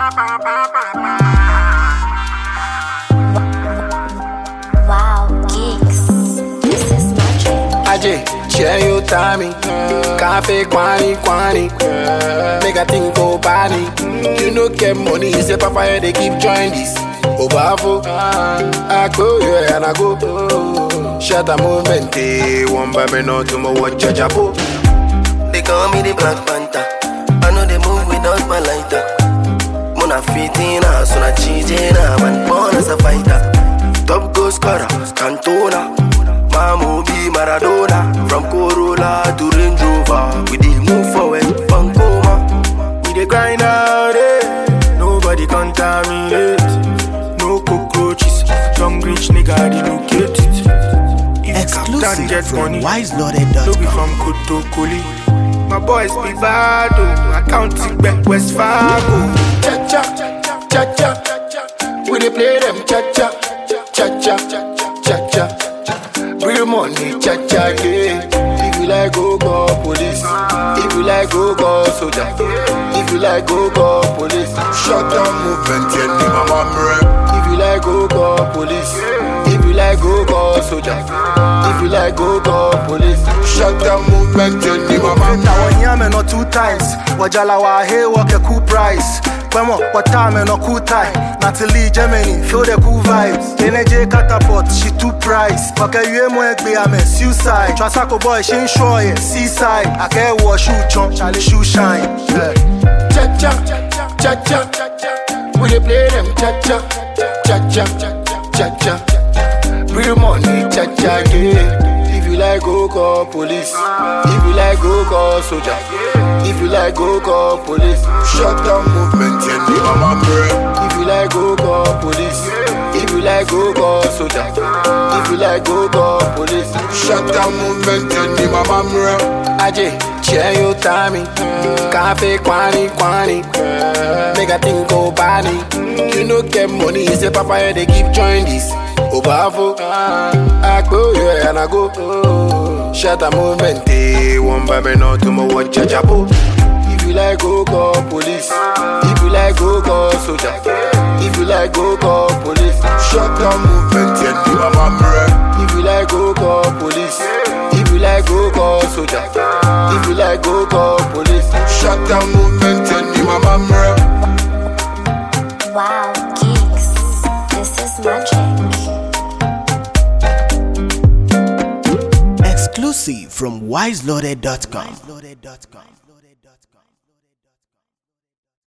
Wow, geeks. This is magic. Aje, share your timing. Cafe, quani, quani. Make a think go body. You no get money, you say papa, they keep join this. Obafo, I go, yeah, and I go. Shut a movement, eh, one by me, no tomorrow, watch a chapo. They call me the Black Panther. I know they move without my lighter. Mona fitina, so na cheatina, man born as a fighter. Top goal scorer, Cantona. Mamu be Maradona. From Corolla to Range Rover, we dey move forward, Pancoma. We dey grind out it. Nobody contaminate. No cockroaches. Young rich nigga relocate it. If Captain Exclusive get from money, no be wiseloaded.com. from Kotokoli. My boys be bad oh. I count it back West Fargo. Cha cha, cha cha. We dey play them cha cha, cha cha, cha cha. Real money, cha cha, yeah. If you like, go call police. If you like, go call soldier. If you like, go call police. Shut down movement, yeah, ni mama mre. If you like, go call police. If you like, go call soldier. If you like, go call police. Shut down movement, yeah, ni mama mre. na wanyame no two times wajala wa he work a cool price Kwemo, watame no cool tie Natalie Germany, feel the cool vibes NJ catapult, she two price Waka yue mo egbe ame suicide Trasako boy, she ain't sure yeah, seaside Ake wo shoe chon, Charlie shoe shine yeah. cha cha cha cha We dey play them cha cha cha cha cha cha. Real money cha cha yeah. If you like go call police. If you like go call soldier. If you like go call police. Shut down movement yeah, ni mama mre. If you like go call police. If you like go call soldier. If you like go call police. Shut down movement yeah, ni mama mre. Aje, share your timing. Cafe, quani, quani. Make a think go body. You no get money, you say papa, they keep join this. Obafo, I go, yeah, and I go. Shut a movement, eh, one by me, no tomorrow, watch a chapo. If you like, go call police. If you like, go call soldier. If you like, go call police. Shut down movement, yeah, ni mama mre. If you like, go call police. If you like, go call soldier. If you like, go call police. Shut down movement, yeah, ni mama mre. Wow, geeks. This is magic. Exclusive from wiseloaded.com.